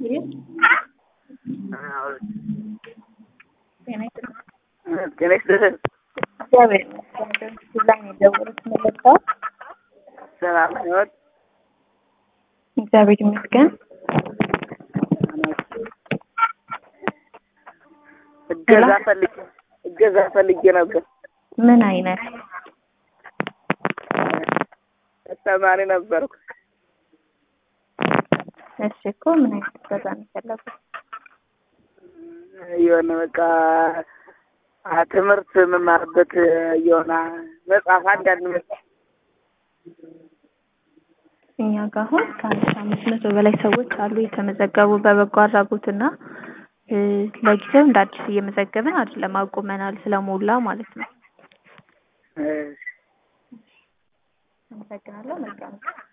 ይህ ጤና ጤና ይስጥልን። እግዚአብሔር ይመስገን። ላይ ነው የደወሉት መለካው። ሰላም ህይወት እግዚአብሔር ይመስገን። እገዛ ፈልጌ እገዛ ፈልጌ ነበር። ምን አይነት ተማሪ ነበርኩ። እሺ እኮ ምን አይነት እገዛ ነው የፈለጉት? የሆነ በቃ አ- ትምህርት የምማርበት የሆነ መጽሐፍ አንዳንድ መጽሐፍ እኛ ጋር አሁን ከአንድ ሺህ አምስት መቶ በላይ ሰዎች አሉ የተመዘገቡ በበጎ አድራጎትና እ፣ ለጊዜው እንደ አዲስ እየመዘገብን አይደለም፣ አቁመናል ስለሞላ ማለት ነው። እ፣ አመሰግናለሁ። መልካም